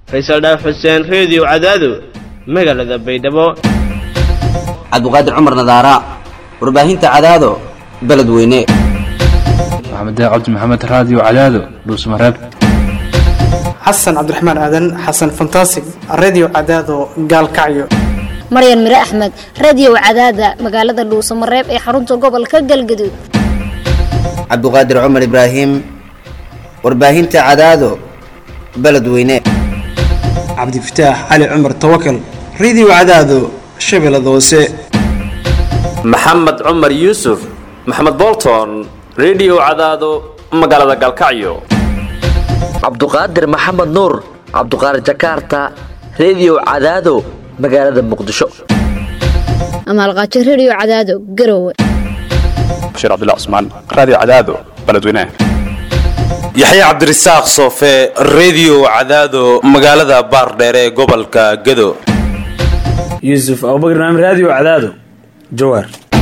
faysal dhaaf xuseen reediyo cadaado magaalada baydhabo cabduqaadir cumar nadaara warbaahinta cadaado beledweyne maxamed cabdi maxamed raadiyo cadaado dhuusmareeb xasan cabdiraxmaan aadan xasan fantasig redio cadaado gaalkacyo maryan mire axmed radio cadaada magaalada dhuusamareeb ee xarunta gobolka galgaduud cabduqaadir cumar ibraahim warbaahinta cadaado beledweyne cabdifataax cali cumar tawakal redio cadaado shabeellada hoose maxamed cumar yuusuf maxamed bolton redio cadaado magaalada gaalkacyo cabduqaadir maxamed nuur cabduqaadir jakarta redio cadaado magaalada muqdisho amaalqaajo radio cadaado garowe bashiir cabdilla cusmaan raadiyo cadaado beledweynaha yaxya cabdirasaaq soofe redio cadaado magaalada baardheere ee gobolka gado yuusuf abubakar naam raadiyo cadaado jawaar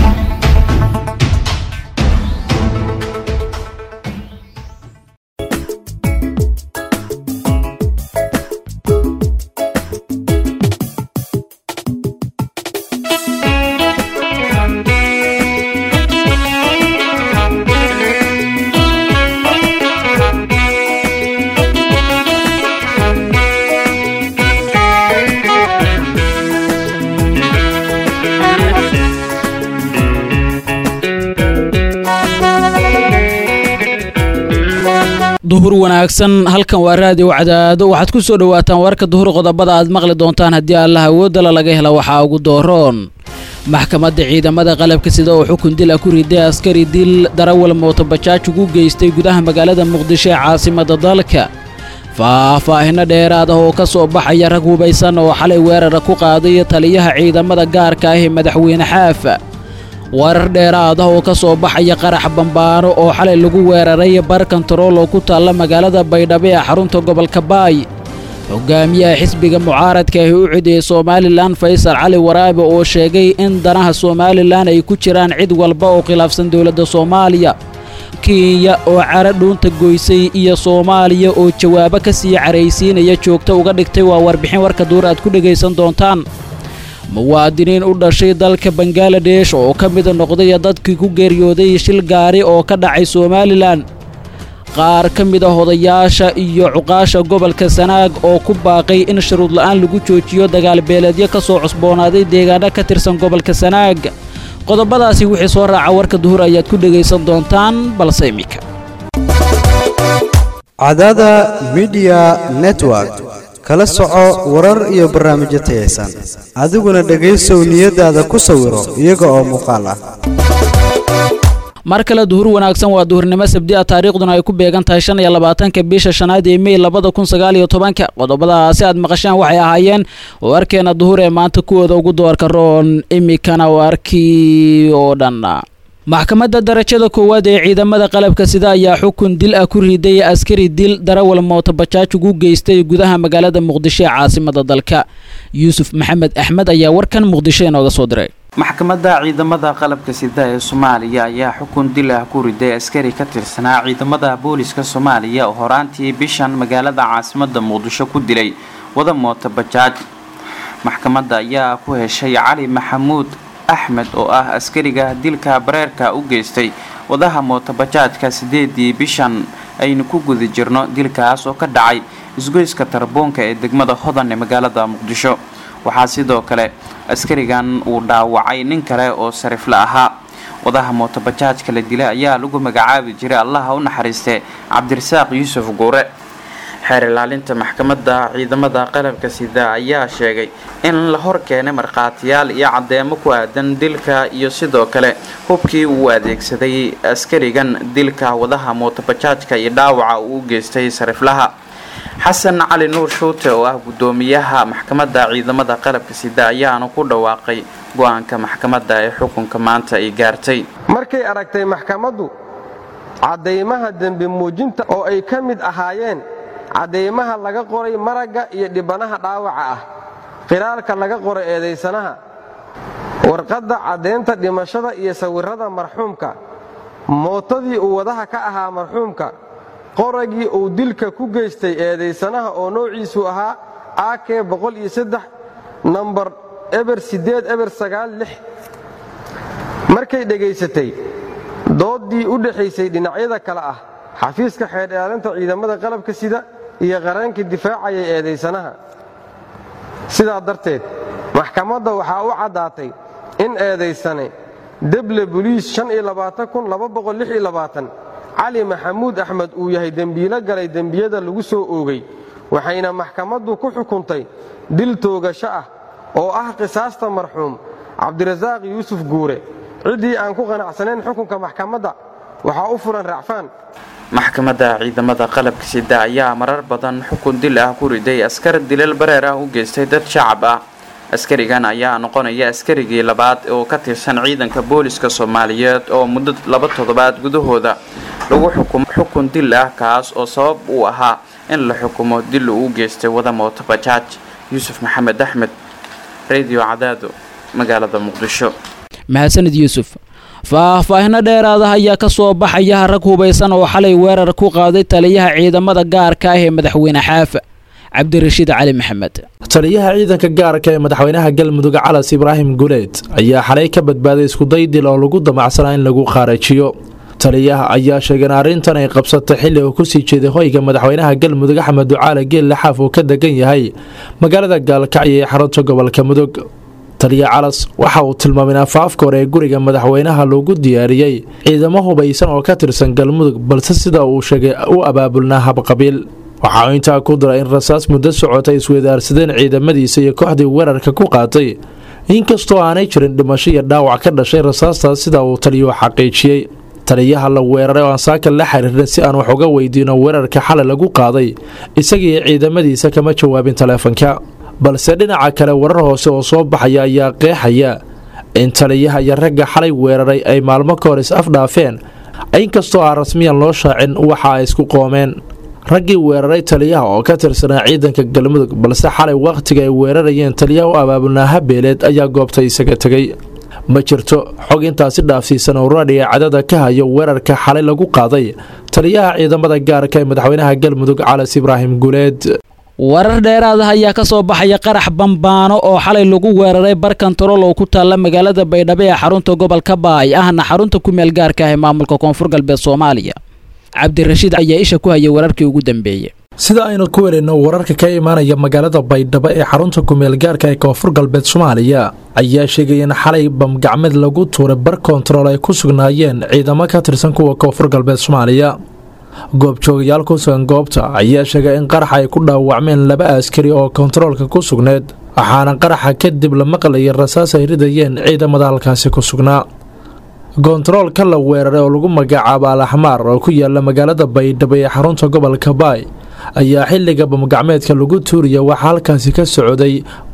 duhur wanaagsan halkan waa raadiyo cadaado waxaad ku soo dhowaataan warka duhur qodobada aad maqli doontaan haddii allah awoodala laga hela waxaa ugu dooroon maxkamadda ciidamada qalabka sida oo xukun dil ah ku riday askari dil darawal mootobajaaj ugu geystay gudaha magaalada muqdisho ee caasimada dalka faahfaahinno dheeraad ah oo ka soo baxaya rag hubaysan oo xalay weerara ku qaaday taliyaha ciidamada gaarka ah ee madaxweyne xaafa warar dheeraad ah oo ka soo baxaya qarax bambaano oo xalay lagu weeraray bar kontarool oo ku taalla magaalada baydhabo ee xarunta gobolka baay hogaamiyaha xisbiga mucaaradka ahi u cidiyey somalilan faysal cali waraabe oo sheegay in danaha somalilan ay ku jiraan cid walba oo khilaafsan dowladda soomaaliya kenya oo cara dhuunta goysay iyo soomaaliya oo jawaabo ka sii caraysiinaya joogto uga dhigtay waa warbixin warka duur aad ku dhegaysan doontaan muwaadiniin u dhashay dalka bangaladesh oo ka mida noqday dadkii ku geeriyooday shil gaari oo ka dhacay somalilan qaar ka mid a odayaasha iyo cuqaasha gobolka sanaag oo ku baaqay in shuruud la'aan lagu joojiyo dagaalbeeleedyo ka soo cusboonaaday deegaano ka tirsan gobolka sanaag qodobadaasi wixii soo raaca warka duhur ayaad ku dhegaysan doontaan balse iminka cadada midiya network kala soco warar iyo barnaamijyo tayaysan adiguna dhegaysow niyadaada ku sawiro iyaga oo muuqaal ah mar kale duhur wanaagsan waa duhurnimo sabdi a taariikhduna ay ku beegan tahay shan iyo labaatanka bisha shanaad ee mey labada kun sagaal iyo tobanka qodobadaasi aad maqasheen waxay ahaayeen warkeena duhur ee maanta kuwooda ugu doorka roon imikana warkii oo dhan maxkamadda darajada koowaad ee ciidamada qalabka sida ayaa xukun dil ah ku riday askari dil darawal mootobajaaj ugu geystay gudaha magaalada muqdisho ee caasimada dalka yuusuf maxamed axmed ayaa warkan muqdisho inooga soo diray maxkamadda ciidamada qalabka sida ee soomaaliya ayaa xukun dil ah ku riday askari ka tirsanaa ciidamada booliska soomaaliya oo horaantii bishan magaalada caasimada muqdisho ku dilay wada mootobajaaj maxkamadda ayaa ku heshay cali maxamuud axmed oo ah askariga dilka bareerka u geystay wadaha mootobajaajka sideedii bishan aynu ku guda jirno dilkaas oo ka dhacay isgoyska tarboonka ee degmada hodan ee magaalada muqdisho waxaa sidoo kale askarigan uu dhaawacay nin kale oo sarifla ahaa wadaha mootobajaajka la dilay ayaa lagu magacaabi jiray allaha u naxariistee cabdirasaaq yuusuf guure xeer ilaalinta maxkamadda ciidamada qalabka sida ayaa sheegay in la hor keenay markhaatiyaal iyo caddeemo ku aadan dilka iyo sidoo kale hubkii uu adeegsaday askarigan dilka wadaha mootobajaajka iyo dhaawaca uu u geystay sariflaha xasan cali nuur shuute oo ah guddoomiyaha maxkamadda ciidamada qalabka sida ayaana ku dhawaaqay go-aanka maxkamadda ee xukunka maanta ay gaartay markay aragtay maxkamaddu caddaymaha dembi muujinta oo ay ka mid ahaayeen caddaymaha laga qoray maragga iyo dhibanaha dhaawaca ah qiraalka laga qoray eedaysanaha warqadda caddaynta dhimashada iyo sawirrada marxuumka mootadii uu wadaha ka ahaa marxuumka qoragii uu dilka ku geystay eedaysanaha oo noociisu ahaa ak nambar eber sideed eber sagaal lix markay dhegaysatay dooddii u dhexaysay dhinacyada kale ah xafiiska xeer ilaalinta ciidamada qalabka sida iyo qareenka difaacayay eedaysanaha sidaa darteed maxkamadda waxaa u caddaatay in eedaysane deble boliis cali maxamuud axmed uu yahay dembiilo galay dembiyada lagu soo oogay waxayna maxkamaddu ku xukuntay dil toogasho ah oo ah qisaasta marxuum cabdirasaaq yuusuf guure ciddii aan ku qanacsanayn xukunka maxkamadda waxaa u furan racfaan maxkamadda ciidamada qalabka sida ayaa marar badan xukun dil ah ku riday askar dilal bareer ah u geystay dad shacab ah askarigan ayaa noqonaya askarigii labaad oo ka tirsan ciidanka booliska soomaaliyeed oo muddo laba toddobaad gudahooda lagu xukumo xukun dil ah kaas oo sabab uu ahaa in la xukumo dil uu u geystay wada mooto bajaaj yuusuf maxamed axmed radio cadaado magaalada muqdisho mahadsanid yuusuf faahfaahino dheeraada ayaa ka soo baxaya rag hubaysan oo xalay weerar ku qaaday taliyaha ciidamada gaarka ah ee madaxweyne xaafa cabdirashiid cali maxamed taliyaha ciidanka gaarka ee madaxweynaha galmudug calas ibraahim guleed ayaa xalay ka badbaaday iskuday dil oo lagu damacsanaa in lagu qaarajiyo taliyaha ayaa sheegay in arrintan ay qabsatay xilli uu kusii jeeday hoyga madaxweynaha galmudug axmed ducaale geelle xaaf uu ka degan yahay magaalada gaalkacyo ee xarunta gobolka mudug taliya calas waxa uu tilmaamay in afaafka hore ee guriga madaxweynaha loogu diyaariyey ciidamo hubaysan oo ka tirsan galmudug balse sida uu sheegay u abaabulnaa habqabiil waxa uu intaa ku diray in rasaas muddo socotay isweydaarsadeen ciidamadiisa iyo kooxdii weerarka ku qaatay inkastoo aanay jirin dhimasho iyo dhaawac ka dhashay rasaastaas sida uu taliyuhu xaqiijiyey taliyaha la weeraray oo aan saaka la xiriirin si aan wax uga weydiino weerarka xalay lagu qaaday isagiiyo ciidamadiisa kama jawaabin taleefanka balse dhinaca kale warar hoose oo soo baxaya ayaa qeexaya in taliyaha iyo ragga xalay weeraray ay maalmo ka hor is afdhaafeen inkastoo aan rasmiyan loo shaacin waxa ay isku qoomeen raggii weeraray taliyaha oo ka tirsanaa ciidanka galmudug balse xalay wakhtiga ay weerarayeen taliyaha u abaabulnaa habeeleed ayaa goobta isaga tegay ma jirto xog intaasi dhaafsiisan oo raadhiga cadada ka hayo weerarka xalay lagu qaaday taliyaha ciidamada gaarka ee madaxweynaha galmudug calas ibraahim guleed warar dheeraad ah ayaa ka soo baxaya qarax bambaano oo xalay lagu weeraray bar kantarool oo ku taalla magaalada baydhabo ee xarunta gobolka baay ahna xarunta ku meel gaarka ah ee maamulka koonfur galbeed soomaaliya cabdirashiid ayaa isha ku hayay wararkii ugu dambeeyey sida aynu ku wereyno wararka ka imaanaya magaalada baydhabo ee xarunta kumeel gaarka ee koonfur galbeed soomaaliya ayaa sheegaya in xalay bamgacmeed lagu tuuray bar kontarool ay ku sugnaayeen ciidamo ka tirsan kuwa koonfur galbeed soomaaliya goobjoogayaal ku sugan goobta ayaa sheegay in qaraxa ay ku dhaawacmeen laba askari oo kontaroolka ku sugneed waxaana qaraxa kadib la maqlayay rasaas ay ridayeen ciidamada halkaasi ku sugnaa kontaroolka la weeraray oo lagu magacaabo al axmaar oo ku yaala magaalada baydhabo ee xarunta gobolka baay ayaa xilliga bamgacmeedka lagu tuuriya waxaa halkaasi ka socday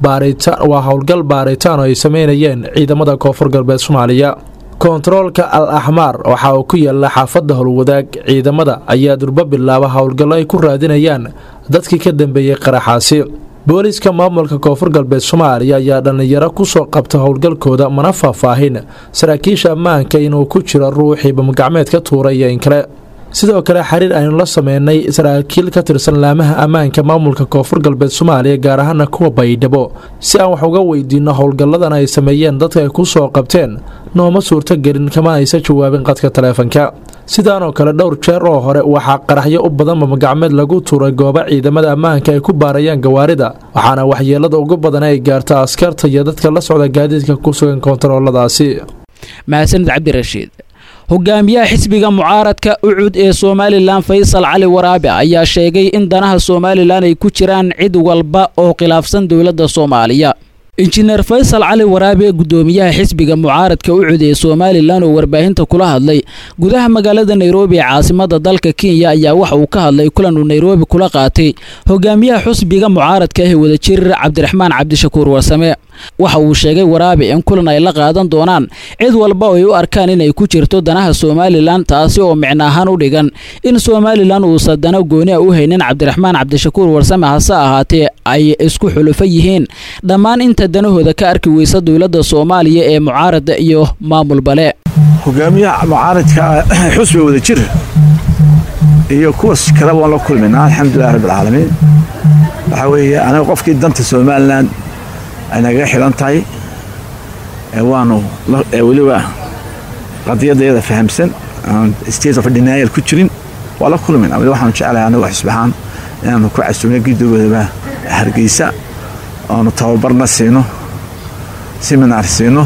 waa howlgal baaritaan oo ay sameynayeen ciidamada koonfur galbeed soomaaliya kontaroolka al axmaar waxa uu ku yaala xaafadda howlwadaag ciidamada ayaa durbo bilaaba howlgallo ay ku raadinayaan dadkii ka dambeeyey qaraxaasi booliiska maamulka koonfur galbeed soomaaliya ayaa dhallinyaro kusoo qabta howlgalkooda mana faahfaahin saraakiisha ammaanka inuu ku jiro ruuxii bamgacmeed ka tuuray iyo in kale sidoo kale xiriir aynu la sameynay saraakiil ka tirsan laamaha ammaanka maamulka koonfur galbeed soomaaliya gaar ahaana kuwa baydhabo si aan wax uga weydiino howlgalladan ay sameeyeen dadka ay ku soo qabteen nooma suurto gelin kama aysa jawaabin qadka taleefanka sidaanoo kale dhowr jeer oo hore waxaa qaraxyo u badan bamagacmeed lagu tuuray gooba ciidamada ammaanka ay ku baarayaan gawaarida waxaana waxyeelada ugu badan ay gaarta askarta iyo dadka la socda gaadiidka ku sugan kontarooladaasi mahadsanid cabdirashiid hogaamiyaha xisbiga mucaaradka ucud ee somalilan faysal cali waraabe ayaa sheegay in danaha somalilan ay ku jiraan cid walba oo khilaafsan dowladda soomaaliya injineer faysal cali waraabe gudoomiyaha xisbiga mucaaradka ucud ee somalilan oo warbaahinta kula hadlay gudaha magaalada nairobi ee caasimada dalka kenya ayaa waxa uu ka hadlay kulan uu nairobi kula qaatay hogaamiyaha xusbiga mucaaradka ah ee wadajir cabdiraxmaan cabdishakuur warsame waxa uu sheegay waraabe in kulan ay la qaadan doonaan cid walba oo ay u arkaan inay ku jirto danaha somalilan taasi oo micno ahaan u dhigan in somalilan uusan dano gooni a u haynin cabdiraxmaan cabdishakuur warsame hase ahaatee ay isku xulufo yihiin dhammaan inta danahooda ka arki weysa dowladda soomaaliya ee mucaarada iyo maamul bale hogaamiyaha mucaaradka xusbiga wadajir iyo kuwas kale waan la kulmaynaa alxamdulilah rabbi alcaalamiin waxaa weeye anaga qofkii danta somalilan ay nagaga xidhan tahay waanu weliba qadiyadayada fahamsan aan state of denial ku jirin waa la kulmayna weli waxaanu jeclahay anagu xisbahaan inaanu ku casuumno gidogoodaba hargeysa oonu tababarna siino seminar siino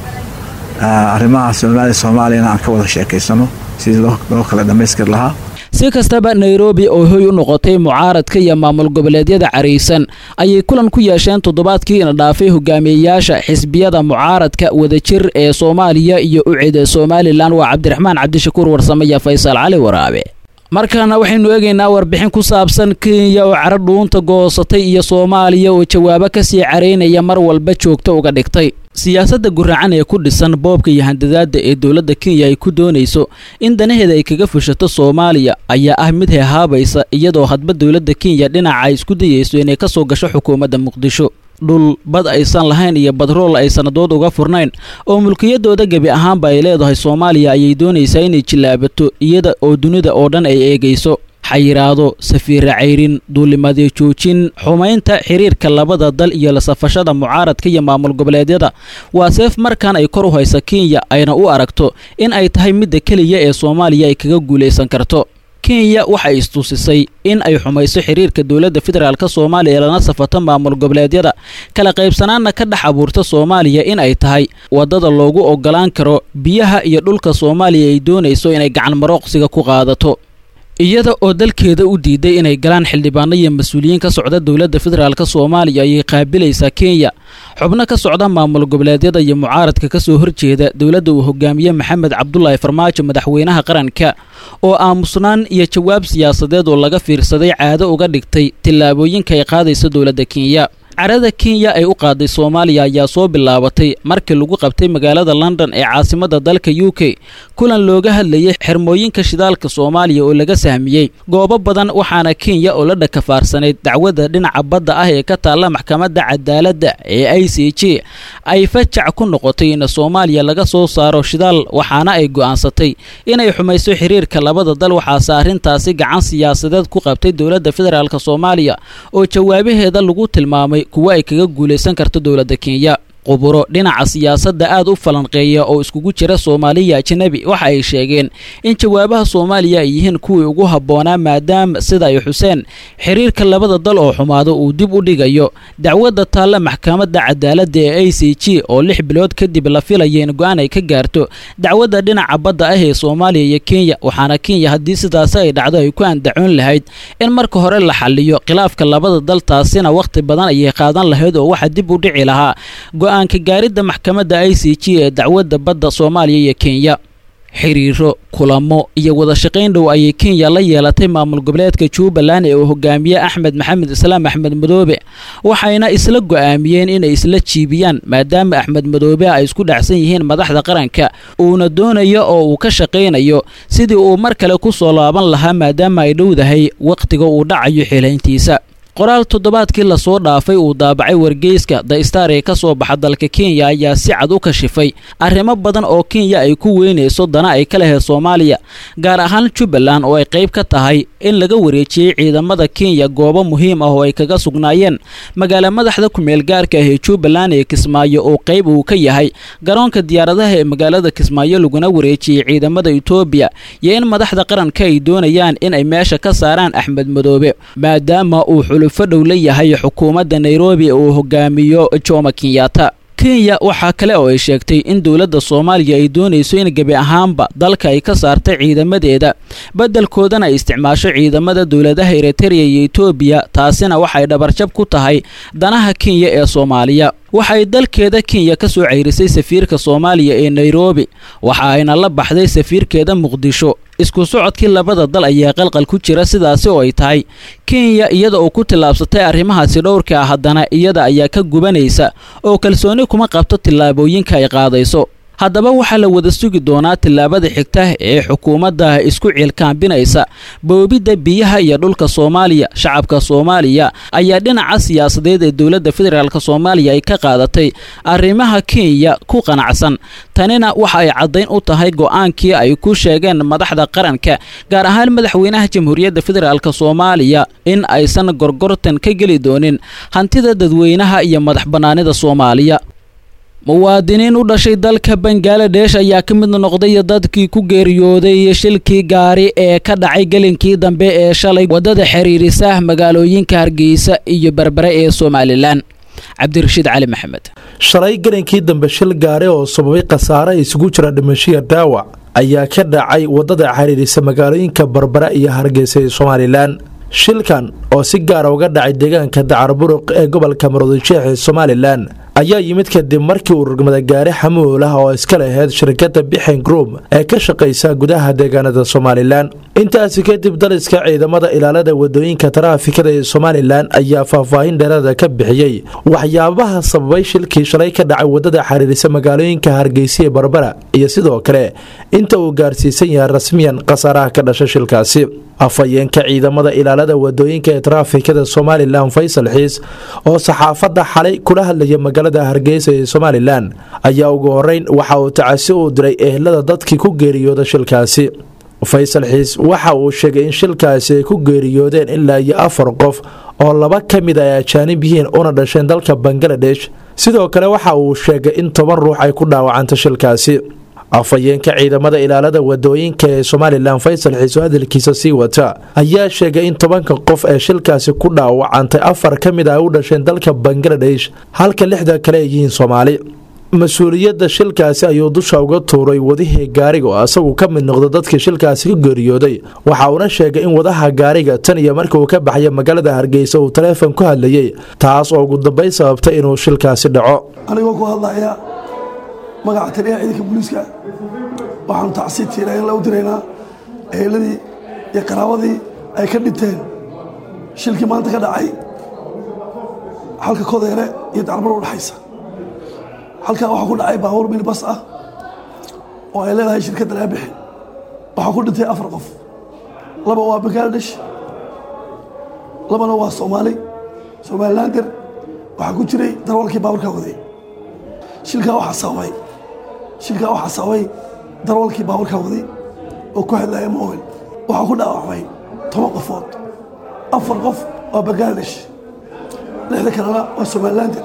arrimaha soomaaliya soomaaliyana aan ka wada sheekaysano sidii loo kala dhammaystiri lahaa si kastaba nairobi oo hoy u noqotay mucaaradka iyo maamul goboleedyada caraysan ayay kulan ku yeesheen toddobaadkii ina dhaafay hogaamiyeyaasha xisbiyada mucaaradka wadajir ee soomaaliya iyo u cida somalilan waa cabdiraxmaan cabdishakuur warsame iyo faysal cali waraabe markaana waxaynu eegaynaa warbixin ku saabsan kenya oo caro dhuunta goosatay iyo soomaaliya oo jawaabo kasii caraynaya mar walba joogta uga dhigtay siyaasadda guraacan ee ku dhisan boobka iyo handadaada ee dowladda kenya ay ku doonayso in danaheeda ay kaga fushato soomaaliya ayaa ah mid heehaabaysa iyadoo hadba dowladda kenya dhinaca ay isku dayayso inay ka soo gasho xukuumadda muqdisho dhul bad aysan lahayn iyo badrool ay sannadood uga furnayn oo mulkiyadooda gebi ahaanba ay leedahay soomaaliya ayay doonaysaa inay jillaabato iyada oo dunida oo dhan ay eegayso xayiraado safiira cayrin duulimadyo joojin xumaynta xiriirka labada dal iyo la safashada mucaaradka iyo maamul goboleedyada waa seef markan ay kor u haysa kenya ayna u aragto in ay tahay midda keliya ee soomaaliya ay kaga guulaysan karto kenya waxay istusisay in ay xumayso xiriirka dowladda federaalk soomaaliya lana safato maamul goboleedyada kala qaybsanaanna ka dhex abuurta soomaaliya in ay tahay waddada loogu ogolaan karo biyaha iyo dhulka soomaaliya ay doonayso inay gacan marooqsiga ku qaadato iyada oo dalkeeda u diiday inay galaan xildhibaano iyo mas-uuliyiin ka socda dowladda federaalk soomaaliya ayay qaabilaysaa kenya xubno ka socda maamul goboleedyada iyo mucaaradka ka soo horjeeda dowladda uu hogaamiye maxamed cabdulaahi farmaajo madaxweynaha qaranka oo aamusnaan iyo jawaab siyaasadeed oo laga fiirsaday caado uga dhigtay tillaabooyinka ay qaadayso dowladda kenya carada kenya ay u qaaday soomaaliya ayaa soo bilaabatay markii lagu qabtay magaalada london ee caasimadda dalka u k kulan looga hadlayay xirmooyinka shidaalka soomaaliya oo laga sahmiyey goobo badan waxaana kenya oo la dhakafaarsanayd dacwadda dhinaca badda ah ee ka taalla maxkamadda cadaaladda ee i c j ay fajac ku noqotay in soomaaliya laga soo saaro shidaal waxaana ay go'aansatay inay xumayso xiriirka labada dal waxaase arrintaasi gacan siyaasadeed ku qabtay dowladda federaalk soomaaliya oo jawaabaheeda lagu tilmaamay kuwo ay kaga guulaysan karto dowladda kenya quburo dhinaca siyaasadda aad u falanqeeya oo iskugu jira soomaaliya ajanabi waxa ay sheegeen in jawaabaha soomaaliya ay yihiin kuwii ugu habboonaa maadaama sida ay xuseen xiriirka labada dal oo xumaado uu dib u dhigayo dacwadda taalla maxkamadda cadaaladda ee a c g oo lix bilood kadib la filaya in go-aan ay ka gaarto dacwadda dhinaca badda ah ee soomaaliya iyo kenya waxaana kenya haddii sidaasi ay dhacdo ay ku andacoon lahayd in marka hore la xaliyo khilaafka labada dal taasina wakhti badan ayay qaadan lahayd oo waxa dib u dhici lahaa go-aanka gaaridda maxkamadda i c g ee dacwadda badda soomaaliya iyo kenya xiriiro kulamo iyo wada shaqayn dhow ayay kenya la yeelatay maamul goboleedka jubbaland ee uu hogaamiye axmed maxamed islaam axmed madoobe waxayna isla go'aamiyeen inay isla jiibiyaan maadaama axmed madoobe ay isku dhacsan yihiin madaxda qaranka uuna doonayo oo uu ka shaqaynayo sidii uu mar kale ku soo laaban lahaa maadaama ay dhowdahay wakhtiga uu dhacayo xilayntiisa qoraal toddobaadkii lasoo dhaafay uu daabacay wargeyska the star ee ka soo baxa dalka kenya ayaa si cad u kashifay arrimo badan oo kenya ay ku weynayso dana ay ka lehed soomaaliya gaar ahaan jubbaland oo ay qayb ka tahay in laga wareejiyey ciidamada kenya goobo muhiim ah oo ay kaga sugnaayeen magaala madaxda kumeel gaarka ah ee jubbaland ee kismaayo oo qayb uu ka yahay garoonka diyaaradaha ee magaalada kismaayo laguna wareejiyey ciidamada etoobiya iyo in madaxda qaranka ay doonayaan in ay meesha ka saaraan axmed madoobe maadaama uu fadhow la yahay xukuumadda nairobi uu hogaamiyo jomo kenyatta kenya waxaa kale oo ay sheegtay in dowladda soomaaliya ay doonayso in gebi ahaanba dalka ay ka saartay ciidamadeeda beddelkoodana ay isticmaasho ciidamada dowladaha eritereya iyo etoobiya taasina waxay dhabarjab ku tahay danaha kenya ee soomaaliya waxay dalkeeda kenya ka soo ceyrisay safiirka soomaaliya ee nairobi waxa ayna la baxday safiirkeeda muqdisho isku socodkii labada dal ayaa qalqal ku jira sidaasi oo ay tahay kenya iyada oo ku tillaabsatay arrimahaasi dhowrka ah haddana iyada ayaa ka gubanaysa oo kalsooni kuma qabto tillaabooyinka ay qaadayso haddaba waxaa la wada sugi doonaa tillaabada xigta ee xukuumadda isku ciilkaambinaysa boobidda biyaha iyo dhulka soomaaliya shacabka soomaaliya ayaa dhinaca siyaasadeed ee dowladda federaalk soomaaliya ay ka qaadatay arrimaha kenya ku qanacsan tanina waxa ay caddayn u tahay go'aankii ay ku sheegeen madaxda qaranka gaar ahaan madaxweynaha jamhuuriyadda federaalk soomaaliya in aysan gorgortan ka geli doonin hantida dadweynaha iyo madax bannaanida soomaaliya muwaadiniin u dhashay dalka bangaladesh ayaa ka mid noqday dadkii ku geeriyooday shilkii gaari ee ka dhacay gelinkii dambe ee shalay waddada xiriirisa magaalooyinka hargeysa iyo berbere ee somalilan cabdirashiid cali maxamed shalay gelinkii dambe shil gaari oo sababay khasaare isugu jira dhimashiya dhaawac ayaa ka dhacay waddada xiriirisa magaalooyinka berbere iyo hargeysa ee somalilan shilkan oo si gaara uga dhacay deegaanka dacarburuq ee gobolka maroodijeex ee somalilan ayaa yimid kadib markii uu rugmada gaari xamuul ah oo iska lahayd shirkadda bixen group ee ka shaqaysa gudaha deegaanada somalilan intaasi kadib daliska ciidamada ilaalada wadooyinka taraafikada ee somalilan ayaa faahfaahin dheeraada ka bixiyey waxyaabaha sababay shilkii shalay ka dhacay wadada xiriirisa magaalooyinka hargeysa ee barbara iyo sidoo kale inta uu gaarsiisan yahay rasmiyan khasaaraha ka dhasha shilkaasi afhayeenka ciidamada ilaalada wadooyinka ee taraafikada somalilan faysal xiis oo saxaafadda xalay kula hadlaya magaalada hargeysa ee somalilan ayaa ugu horeyn waxa uu tacasi u diray ehlada dadkii ku geeriyooda shilkaasi faysal xiis waxa uu sheegay in shilkaasi ay ku geeriyoodeen ilaa iyo afar qof oo laba ka mid ay ajaanib yihiin una dhasheen dalka bangaladesh sidoo kale waxa uu sheegay in toban ruux ay ku dhaawacanta shilkaasi afhayeenka ciidamada ilaalada wadooyinka ee somalilan faysal xiiso hadalkiisa sii wata ayaa sheegay in tobanka qof ee shilkaasi ku dhaawacantay afar ka mid ah ay u dhasheen dalka bangaladesh halka lixda kale ay yihiin soomaali mas-uuliyadda shilkaasi ayuu dusha uga tuuray wadihii gaariga oo isagu ka mid noqda dadkii shilkaasi ka geeriyooday waxa uuna sheegay in wadaha gaariga tan iyo markii uu ka baxaya magaalada hargeysa uu taleefon ku hadlayey taas oo ugu dambeyn sababtay inuu shilkaasi dhaco anigoo ku hadlaya magaca taliyaha ciidanka booliiska waxaanu tacsiid tiirayn u diraynaa eheladii iyo qaraabadii ay ka dhinteen shilkii maanta ka dhacay halka kodeere iyo dacarbaro udhexaysa halkaa waxaa ku dhacay baabuur minibas ah oo ay leedahay shirkadda laga bixin waxaa ku dhintay afar qof laba waa bangaladesh labana waa soomaali somalilander waxaa ku jiray darwalkii baabuurkaa waday shilkaa waxaa sababay shilkaa waxaa sababay darwalkii baabuurkaa waday oo ku hadlaya mowel waxaa ku dhaawacmay toban qofood afar qof waa bangaladesh lixda kalena waa somalilander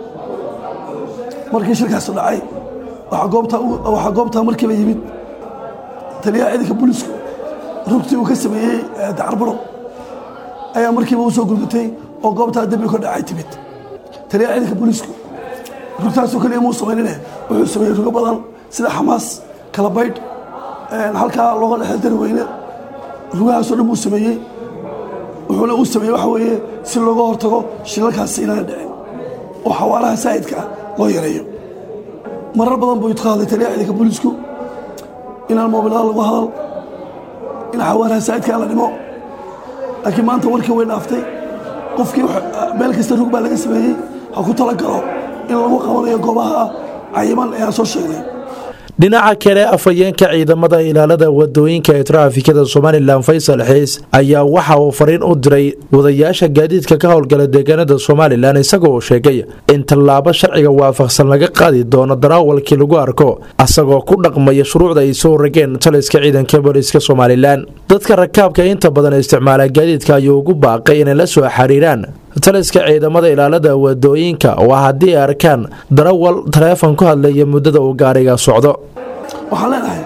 markii shilkaasu dhacay waxaa goobtaa markiiba yimid taliyaha ciidanka booliisku rugtii uu ka sameeyey dacarbaro ayaa markiiba u soo gurmatay oo goobtaa dembi ka dhacay timid taliyaha ciidanka booliisku rugtaasoo keliya muu samaynine wuxuu sameeyey rugo badan sida xamaas kalabaydh halkaa looga dhexda dari weyne rugahaasoo dhan buu sameeyey wuxuuna uu sameeyey waxa weeye si looga hortago shilalkaasi inaana dhicin oo xawaaraha saa'idka ah loo yareeyo marar badan buu ka hadlay taliyaha ciidanka booliisku inaan moobilada lagu hadal in xawaaraha saa'idka la dhimo laakiin maanta warkii way dhaaftay qofkii meel kasta rug baa laga sameeyey ha ku talagalo in lagu qabanayo goobaha cayiman ee aan soo sheegnay dhinaca kale afhayeenka ciidamada ilaalada wadooyinka ee traafikada somalilan faysal xiis ayaa waxa uu fariin u diray wadayaasha gaadiidka ka howlgala deegaanada somalilan isagoo sheegay in tallaabo sharciga waafaqsan laga qaadi doono daraawalkii lagu arko asagoo ku dhaqmaya shuruucda ay soo rageen taliska ciidanka booliiska somalilan dadka rakaabka inta badan isticmaala gaadiidka ayuu ugu baaqay inay la soo xiriiraan taliska ciidamada ilaalada wadooyinka waa haddii ay arkaan darawal taleefon ku hadlaya muddada uu gaariga socdo waxaan leenahay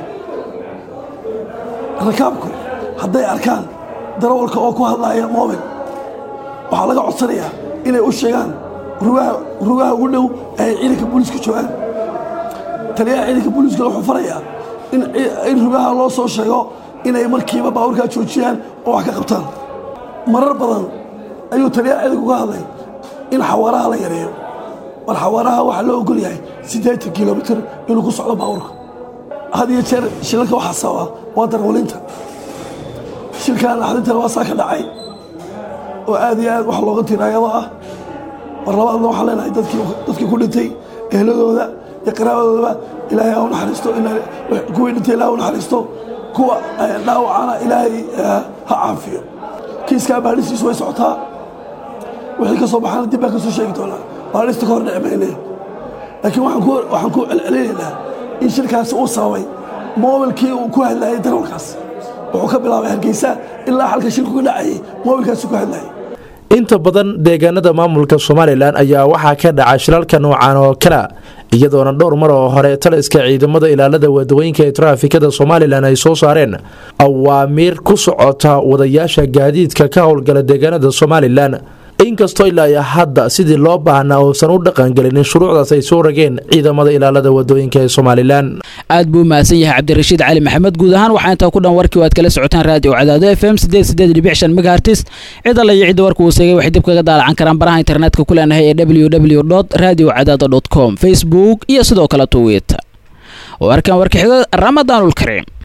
rakaabku hadday arkaan darawalka oo ku hadlaya mobil waxaa laga codsanayaa inay u sheegaan rugaha ugu dhow ay ciidanka booliiska joogaan taliyaha ciidanka booliiska wuxuu farayaa in rugaha loo soo sheego inay markiiba baabuurkaa joojiyaan oo wax ka qabtaan marar badan ayuu taliyaha ciidanku ka hadlay in xawaaraha la yareeyo war xawaaraha waxaa loo ogol yahay siddeetan kilomitir inuu ku socdo baabuurka had iyo jeer shilalka waxaa sababa waa darwalinta shilkan naxdintana waa saa ka dhacay oo aad iyo aad wax looga tiraayado ah war labaadna waxaan leenahay dadkii ku dhintay ehladooda iyo qaraabadoodaba ilaahay ha u naxariisto kuwii dhintay ilaah u naxariisto kuwa dhaawacana ilaahay ha caafiyo kiiskaa baadhistiisu way socotaa wixii ka soo baxaana dib baan ka soo sheegi doonaa baadhista ka hor dhici mayne laakiin waxaan ku celcelinaynaa in shirkaasi uu sababay moobilkii uu ku hadlayay darawalkaas wuxuu ka bilaabay hargeysa ilaa xalka shirku ka dhacayay moobilkaasi ku hadlayay inta badan deegaanada maamulka somalilan ayaa waxaa ka dhaca shilalka noocan oo kala iyadoona dhowr mar oo hore taliska ciidamada ilaalada wadawooyinka ee traafikada somalilan ay soo saareen awaamiir ku socota wadayaasha gaadiidka ka howlgala deegaanada somalilan inkastoo ilaa iyo hadda sidii loo baahnaa uusan u dhaqangelinin shuruucdaas ay soo rageen ciidamada ilaalada wadooyinka ee somalilan aad buu mahadsan yahay cabdirashiid cali maxamed guud ahaan waxaa intaa ku dhan warkii waad kala socotaan raadiyo cadaado f m megahertis cid alla iyo cidda warka uu seegay waxay dib kaga daalacan karaan baraha internetka ku leenahay ee www radio cadaado com facebook iyo sidoo kale twitter warkan warka xigo ramadaanulkariim